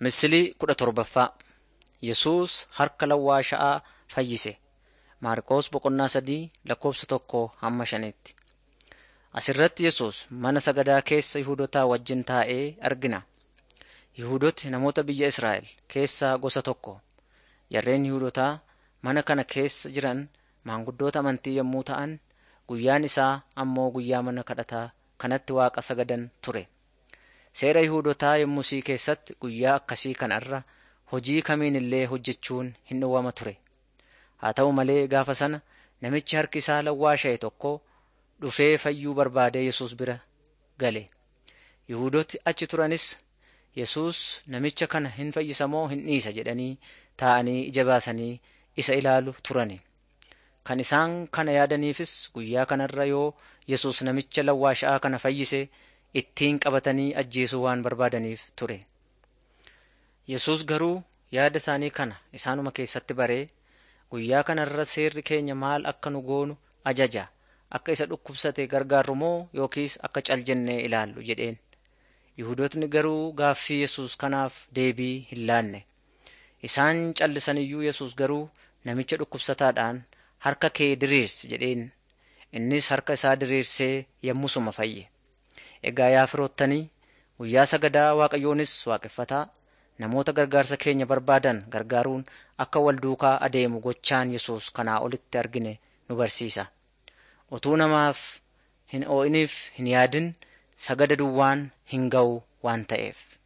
Misilii kudha torbaffaa Yesuus harka lawwaasha'aa fayyise. Maarqos boqonnaa sadii lakkoofsa tokkoo hamma shaniitti. Asirratti Yesuus mana sagadaa keessa Yihuudotaa wajjin taa'ee argina. Yihuudooti namoota biyya Israa'el keessaa gosa tokko. Jarreen Yihuudotaa mana kana keessa jiran maanguddoota amantii yommuu ta'an, guyyaan isaa ammoo guyyaa mana kadhataa kanatti waaqa sagadan ture. Seera Yihuudotaa yommusii keessatti guyyaa akkasii kanarra hojii kamiin illee hojjechuun hin dhowwama ture. Haa ta'u malee gaafa sana namichi harki isaa lawwaasha'e tokko dhufee fayyuu barbaadee Yesuus bira gale. Yihuudooti achi turanis Yesuus namicha kana hin fayyisa moo hin dhiisa jedhanii taa'anii ija baasanii isa ilaalu turani. Kan isaan kana yaadaniifis guyyaa kanarra yoo Yesuus namicha lawwaasha'aa kana fayyise ittiin qabatanii ajjeesuu waan barbaadaniif ture. Yesuus garuu yaada isaanii kana isaanuma keessatti baree guyyaa kanarra seerri keenya maal akka nu goonu ajaja akka isa dhukkubsate gargaarru moo yookiis akka cal jennee ilaallu jedheen. Yihudootni garuu gaaffii Yesuus kanaaf deebii hin laanne. Isaan callisaniyyuu Yesuus garuu namicha dhukkubsataadhaan harka kee diriirsi jedheen. Innis harka isaa diriirsee yommusuma fayye. Egaa yaa firoottanii guyyaa sagadaa Waaqayyoonis waaqeffataa namoota gargaarsa keenya barbaadan gargaaruun akka wal duukaa adeemu gochaan Yesuus kanaa olitti argine nu barsiisa. Utuu namaaf hin oo'iniif hin yaadin sagada duwwaan hin ga'u waan ta'eef.